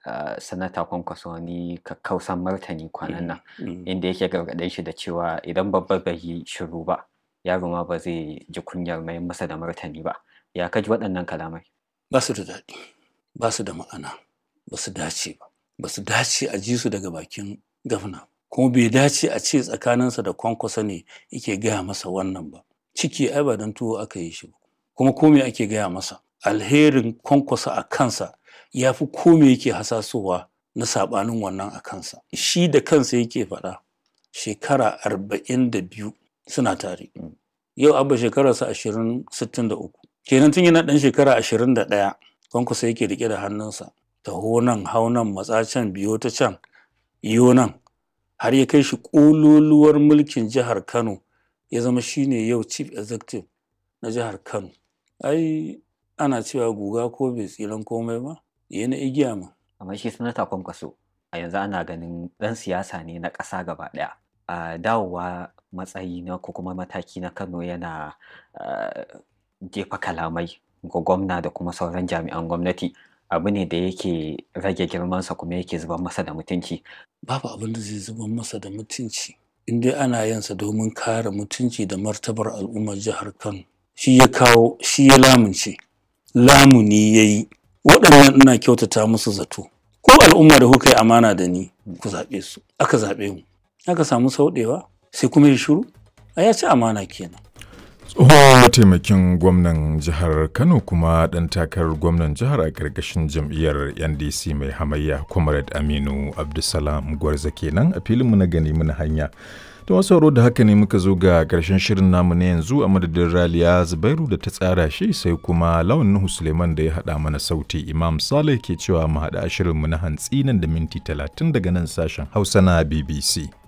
uh, sanata kwankwaso wani kakkausan martani kwanan nan Mm. inda yake gargaɗe shi da cewa idan babba bai yi shiru ba yaro ma ba zai ji kunyar mai masa da martani ba ya kaji waɗannan kalamai ba su da daɗi ba su da ma'ana ba su dace ba ba su dace a ji su daga bakin gafna kuma bai dace a ce tsakaninsa da kwankwasa ne yake gaya masa wannan ba ciki ai ba don tuwo aka yi shi ba kuma kome ake gaya masa alherin kwankwasa a kansa ya fi kome yake hasasowa na saɓanin wannan a kansa shi da kansa yake faɗa shekara arba'in da biyu suna tare yau abba shekararsa ashirin sittin da uku kenan tun yana ɗan shekara ashirin da ɗaya kwankwasa yake riƙe da hannunsa taho nan hau nan matsa can biyo ta can iyo nan har ya kai shi ƙololuwar mulkin jihar kano ya zama shine yau chief executive na jihar kano ai ana cewa guga ko bai tsiran komai ba ya na igiya ma amma shi sanata kwankwaso a yanzu ana ganin ɗan siyasa ne na ƙasa gaba ɗaya a dawowa matsayi na ko kuma mataki na kano yana ah, jefa kalamai ga gwamna da kuma sauran jami'an gwamnati abu ne da yake rage girmansa kuma yake zubar masa da mutunci babu abin da zai zubar masa da mutunci in dai ana yansa domin kare mutunci da martabar al'ummar jihar kano shi ya kawo shi ya lamunce lamuni ya yi waɗannan ina kyautata musu zato ko al'umma da kuka yi amana da ni ku zaɓe su aka zaɓe mu aka samu sauɗewa sai kuma ya shiru a ya ci amana kenan tsohon mataimakin gwamnan jihar kano kuma ɗan takarar gwamnan jihar a ƙarƙashin jam'iyyar ndc mai hamayya comrade aminu abdulsalam gwarza kenan a filinmu na gani muna hanya to masu sauraro da haka ne muka zo ga ƙarshen shirin namu na yanzu a madadin raliya zubairu da ta tsara shi sai kuma lawan nuhu suleiman da ya haɗa mana sauti imam saleh ke cewa mu haɗa shirinmu na hantsi nan da minti talatin daga nan sashen hausa na bbc